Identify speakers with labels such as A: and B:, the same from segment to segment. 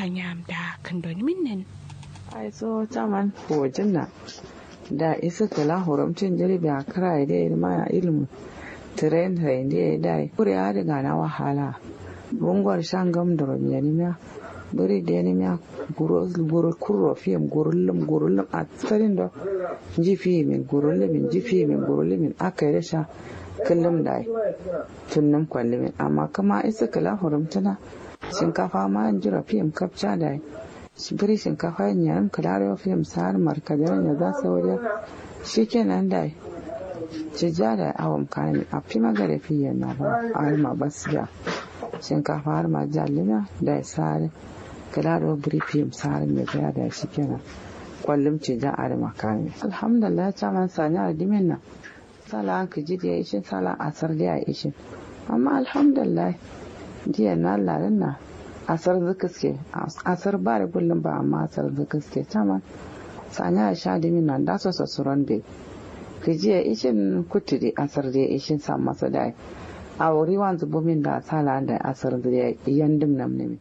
A: sanya da kandoni minnan
B: ai so taman fojin na da isa kala horamcin jirbi a kara da ya ma ilmu tren tren da ya dai kuri ya daga na wahala bungwar shan gam da romiya ni miya buri da ni miya guro guro kurro fiyam gurullum gurullum a tsarin da jifi min gurullumin jifi min gurullumin aka yi da sha kullum da tunnum kwallimin amma kama isa kala horamcina shinkafa ma jira fiyam kapcha da biri shinkafa yin yaran kalarewa fiyam sa'ar markadar ya za su wajen shi kenan da ci ja da awon kayan a fi magare fiye na ba a harma basiya shinkafa har ma jalina da sa'ar kalarewa biri fiyam sa'ar mai gaya da shi kenan kwallon ci ja a rima kayan alhamdulillah ta man sani a dimin nan sala an kiji da ya ishin sala asar da ya ishin amma alhamdulillah jiya na lalin na asar zukaske asar ba da kullum ba amma asar zukaske taman sanya a sha dimi nan da so sasuran be kijiya ishin kuturi asar da ishin sa masa da a wuri wanzu bumin da sala da asar da yandim nam ne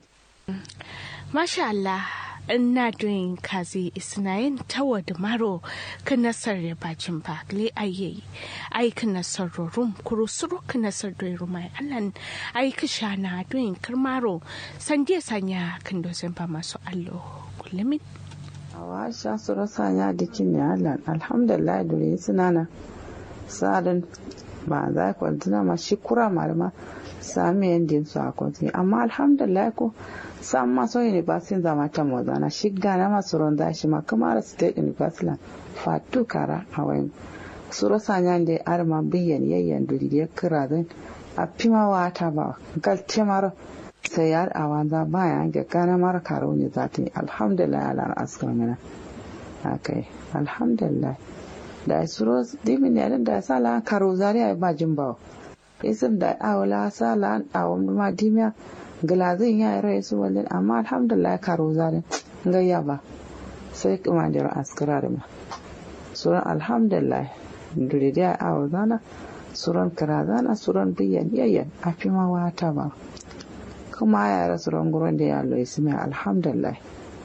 A: masha Allah ina doing kazi isnayin tawa da maro kan nasar ya bacin ba le aye ai kan nasar rum kuro suru kan nasar da rumai allan ai ka shana doing karmaro sanje sanya kan dozen ba masu allo kullumin
B: awa sha su rasa ya dikin ne allan alhamdulillah dole suna na sadin ba za ku tuna ma shi kura malama sami yandin su a kwanci amma alhamdulillah ko san maso university zama ta mozana shi gana masu ronda shi ma kamar state university fatu kara a wayan suro sanyan da arma biyan yayyan duri ya kira zan a fima wata ba gal temar sai yar a wanza baya ga gana mara karo ne za ta yi alhamdulillah ala askar mina akai alhamdulillah da suro dimin yarin da sala karo zariya ba jin bawa isim da awala sala awon ma dimiya gilazin ya rai su walin amma alhamdulillah karo zare gayya ba sai kuma da askara da ma suran alhamdulillah dure da awo zana suran kira zana suran biyan yayyan a fi ma wata ba kuma ya ra suran gurin da ya lo ismi alhamdulillah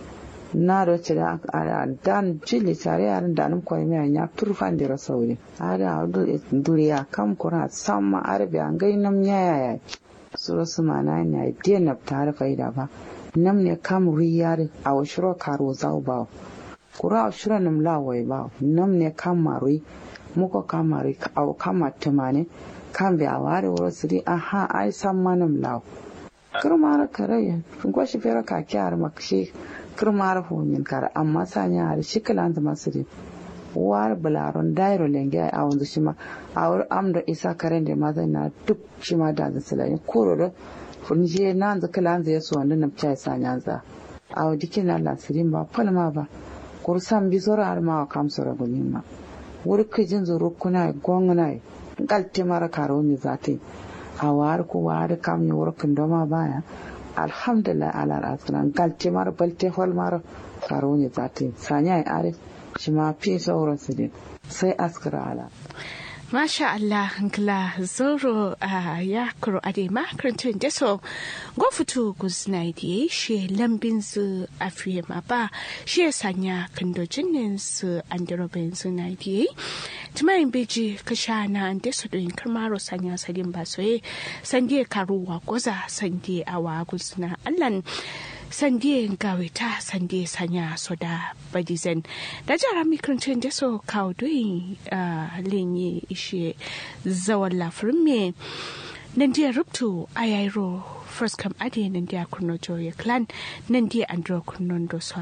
B: na da ci da dan jili tare yaran da nan kwai mai ya turfan da rasauri ada duriya kam kura samma arabiya gainam yaya suro su mana ne dia na tare faida ba nam ne kam riyar a washiro karo zau ba kura a shiro nam lawai ba nam ne kam marui muko kam marui au kama tumane kan bi a ware wuro siri aha ai san manam law kirmar kare ko shi fera ka kyar makshi kirmar honin kar amma sanya har shikalan da masiri war bularon dairo lenge a wanzu shi ma a wuri amda isa karen da ma zai na duk shi ma da zai silayi koro da funje na zai kila zai yaso wanda na fiye sa nyanza a wadi kina lasirin ba falma ba kursan bi zora har ma wa kamsu ragunin ma wuri kijin zuru kuna gongna galte mara karo ni zate a war ko war kam ni wuri kindoma baya alhamdulillah ala asiran galte mara balte hol mara karo ni zate sanya ya arif shi ma fi sauransu ne sai askara ala.
A: Masha Allah nkla zoro a ya kuro ade makarantun da so go fito guzna da shi lambin su afiye ma ba shi ya sanya kandojin su an dirobin su na da tumayin beji ka sha na an da su doyin karmaro sanya sadin ba soye sande karuwa goza sande awa guzna allan sandie gawita sandie sanya soda badizen da jara mikrancin da so kawo doyin lenye ishe zawon lafirin me nan dia rubtu a yairo first kam ade nan dia kurno joye clan nan dia andro kurnon do so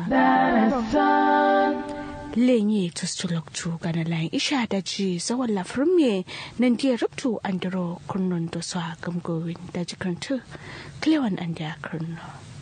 A: lenye tustulok tu gana layin isha da ji zawon lafirin me nan dia rubtu andro kurnon do so gamgowin da jikantu klewan an dia kurno